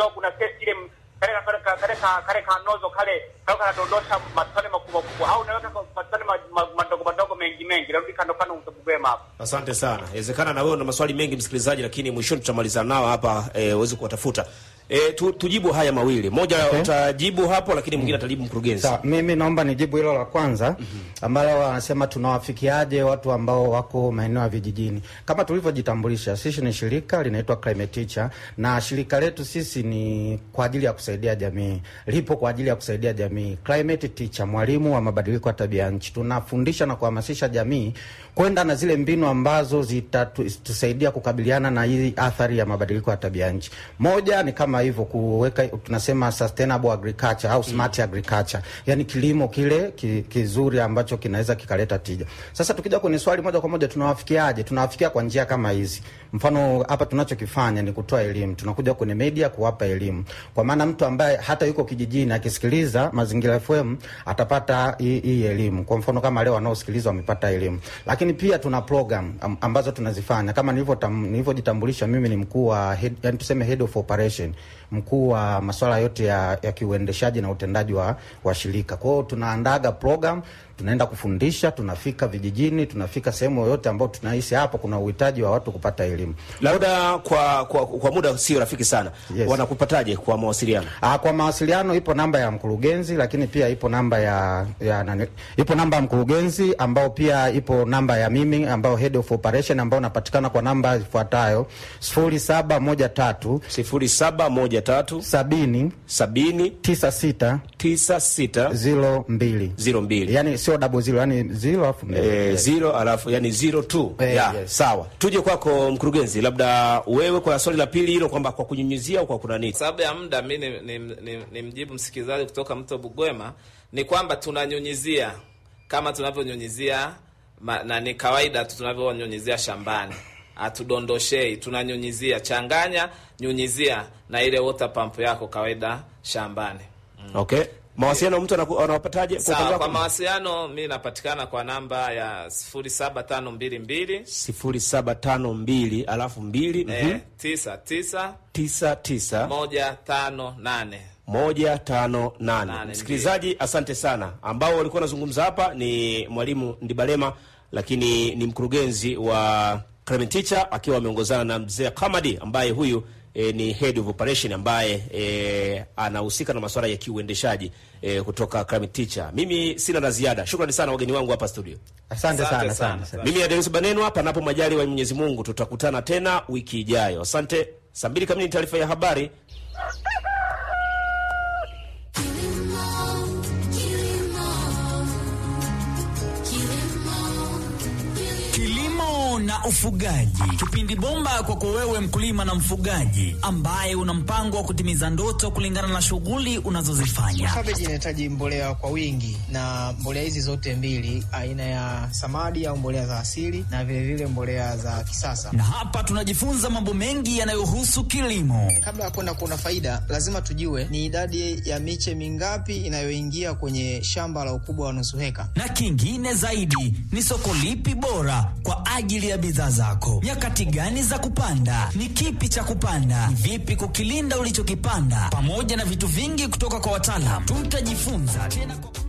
au kuna kesi ile m- kale kale kale kale ka- kale kanozo kale kale kanadondosha matone makubwa kubwa au unaweka kwa matone ma- ma- madogo madogo mengi mengi narudi kando kando utagugema hapo Asante sana. Inawezekana na wewe una maswali mengi msikilizaji, lakini mwishoni tutamalizana nao hapa eh, uweze kuwatafuta. Eh, tu, tujibu haya mawili. Moja Okay. utajibu hapo, lakini mwingine atajibu mkurugenzi. Sawa, mimi naomba nijibu hilo la kwanza ambalo wanasema tunawafikiaje watu ambao wako maeneo ya vijijini. Kama tulivyojitambulisha, sisi ni shirika linaitwa Climate Teacher, na shirika letu sisi ni kwa ajili ya kusaidia jamii, lipo kwa ajili ya kusaidia jamii. Climate Teacher, mwalimu wa mabadiliko ya tabia ya nchi, tunafundisha na kuhamasisha jamii kwenda na zile mbinu ambazo zitatusaidia kukabiliana na hii athari ya mabadiliko ya tabia ya nchi. Moja ni kama hivyo kuweka, tunasema sustainable agriculture au smart agriculture, yani kilimo kile ki, kizuri ambacho kinaweza kikaleta tija. Sasa tukija kwenye swali moja kwa moja, tunawafikiaje? Tunawafikia kwa njia kama hizi. Mfano hapa tunachokifanya ni kutoa elimu, tunakuja kwenye media kuwapa elimu, kwa maana mtu ambaye hata yuko kijijini akisikiliza Mazingira FM atapata hii hii elimu. Kwa mfano kama leo wanaosikiliza wamepata elimu, lakini pia tuna program am- ambazo tunazifanya kama nilivyotam- nilivyojitambulisha, mimi ni mkuu wa head, yani tuseme head of operation, mkuu wa masuala yote ya, ya kiuendeshaji na utendaji wa, wa shirika. Kwa hiyo tunaandaga program tunaenda kufundisha, tunafika vijijini, tunafika sehemu yoyote ambayo tunahisi hapo kuna uhitaji wa watu kupata elimu. Labda kwa, kwa, kwa muda sio rafiki sana. Yes. Wanakupataje kwa mawasiliano? Ah, kwa mawasiliano ipo namba ya mkurugenzi, lakini pia ipo namba ya, ya nani, ipo namba ya mkurugenzi ambao pia ipo namba ya mimi ambao head of operation ambao napatikana kwa namba ifuatayo sifuri saba moja tatu sifuri saba moja tatu sabini sabini tisa sita tisa sita ziro mbili ziro mbili yani sio double zero, yani zero alafu mbili. Eh, zero alafu yani zero two Eh, ya, yes. sawa. Tuje kwako mkurugenzi, labda wewe kwa swali la pili hilo kwamba kwa kunyunyizia au kwa kuna nini? Kwa sababu ya muda mi ni, ni, ni, ni mjibu msikilizaji kutoka mto Bugwema ni kwamba tunanyunyizia kama tunavyonyunyizia ma- na ni kawaida tu tunavyonyunyizia shambani, hatudondoshei, tunanyunyizia. Changanya, nyunyizia na ile water pump yako kawaida shambani. Okay. Mawasiliano mtu anaku- anawapataje? Kwa upande Sawa, wako? kwa mawasiliano mi napatikana kwa namba ya 07522 sifuri saba tano mbili alafu mbili eh, mhm, tisa tisa tisa tisa moja tano nane. moja tano nane. Nane, Msikilizaji, asante sana. Ambao walikuwa wanazungumza hapa ni mwalimu Ndibalema, lakini ni mkurugenzi wa Clement Teacher akiwa ameongozana na mzee Kamadi ambaye huyu e, ni head of operation ambaye e, anahusika na masuala ya kiuendeshaji e, kutoka Clement Teacher. Mimi sina la ziada. Shukrani sana wageni wangu hapa studio. Asante Asante sana sana. sana, sana. Mimi Adeus Banenwa, panapo majali wa Mwenyezi Mungu, tutakutana tena wiki ijayo. Asante. Saa mbili kamili ni taarifa ya habari. Kilimo na ufugaji, kipindi bomba kwako wewe mkulima na mfugaji ambaye una mpango wa kutimiza ndoto kulingana na shughuli unazozifanya. Kabeji inahitaji mbolea kwa wingi, na mbolea hizi zote mbili, aina ya samadi au mbolea za asili na vilevile vile mbolea za kisasa. Na hapa tunajifunza mambo mengi yanayohusu kilimo. Kabla ya kwenda kuona faida, lazima tujue ni idadi ya miche mingapi inayoingia kwenye shamba la ukubwa wa nusu heka. na kingine zaidi ni soko lipi bora kwa ajili ya bidhaa zako, nyakati gani za kupanda, ni kipi cha kupanda, ni vipi kukilinda ulichokipanda, pamoja na vitu vingi kutoka kwa wataalam. Tutajifunza tena kwa...